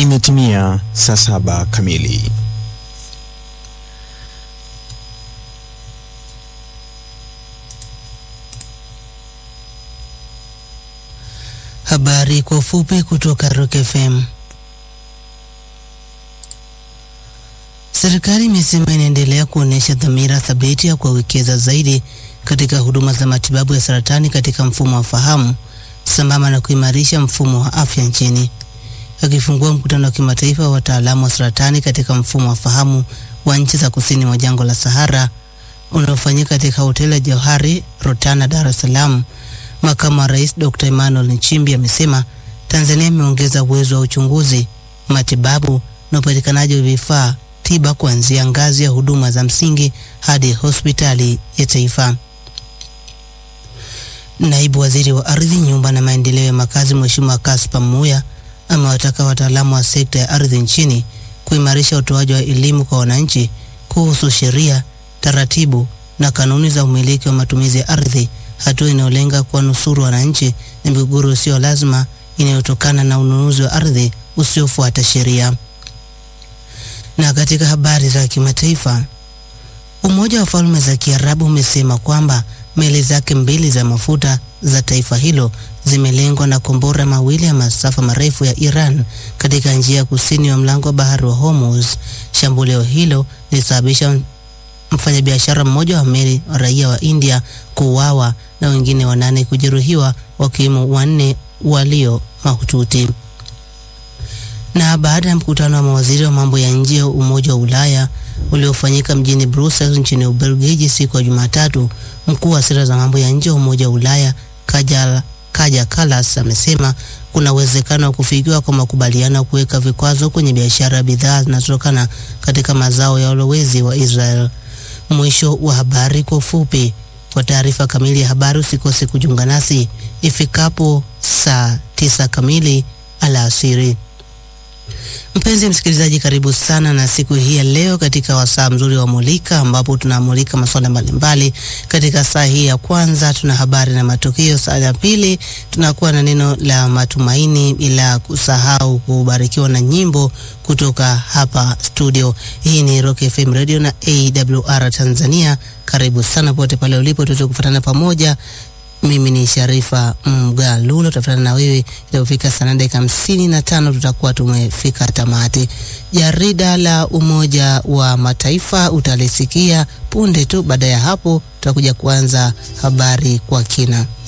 Imetimia saa saba kamili. Habari kwa ufupi kutoka Rock FM. Serikali imesema inaendelea kuonyesha dhamira thabiti ya kuwekeza zaidi katika huduma za matibabu ya saratani katika mfumo wa fahamu sambamba na kuimarisha mfumo wa afya nchini. Akifungua mkutano wa kimataifa wa wataalamu wa saratani katika mfumo wa fahamu wa nchi za kusini mwa jangwa la Sahara unaofanyika katika hoteli ya Johari Rotana, Dar es Salaam, makamu wa rais Dr. Emmanuel Nchimbi amesema Tanzania imeongeza uwezo wa uchunguzi, matibabu na upatikanaji wa vifaa tiba kuanzia ngazi ya huduma za msingi hadi hospitali ya taifa. Naibu waziri wa ardhi, nyumba na maendeleo ya makazi, Mheshimiwa Kaspa Muya amewataka wataalamu wa sekta ya ardhi nchini kuimarisha utoaji wa elimu kwa wananchi kuhusu sheria, taratibu na kanuni za umiliki wa matumizi ya ardhi, hatua inayolenga kuwanusuru wananchi na migogoro isiyo lazima inayotokana na ununuzi wa ardhi usiofuata sheria. Na katika habari za kimataifa, Umoja wa Falme za Kiarabu umesema kwamba meli zake mbili za mafuta za taifa hilo zimelengwa na kombora mawili ya masafa marefu ya Iran katika njia ya kusini wa mlango wa bahari wa Hormuz. Shambulio hilo lilisababisha mfanyabiashara mmoja wa meli raia wa India kuuawa na wengine wanane kujeruhiwa wakiwemo wanne walio mahututi. Na baada ya mkutano wa mawaziri wa mambo ya nje wa Umoja wa Ulaya uliofanyika mjini Brussels nchini Ubelgiji siku ya Jumatatu, mkuu wa sera za mambo ya nje wa Umoja wa Ulaya Kaja, Kaja Kallas amesema kuna uwezekano wa kufikiwa kwa makubaliano ya kuweka vikwazo kwenye biashara ya bidhaa zinazotokana katika mazao ya ulowezi wa Israel. Mwisho wa habari kwa ufupi. Kwa taarifa kamili ya habari usikose kujiunga nasi ifikapo saa tisa kamili alasiri. Mpenzi msikilizaji, karibu sana na siku hii ya leo katika wasaa mzuri wa Mulika, ambapo tunamulika masuala mbalimbali. Katika saa hii ya kwanza tuna habari na matukio. Saa ya pili tunakuwa na neno la matumaini, bila kusahau kubarikiwa na nyimbo kutoka hapa studio. Hii ni Rock FM Radio na AWR Tanzania. Karibu sana pote pale ulipo, tuweze kufuatana pamoja. Mimi ni Sharifa Mgalulo, tutafuatana na wewe itapofika saa nane dakika hamsini na tano tutakuwa tumefika tamati. Jarida la Umoja wa Mataifa utalisikia punde tu. Baada ya hapo, tutakuja kuanza habari kwa kina.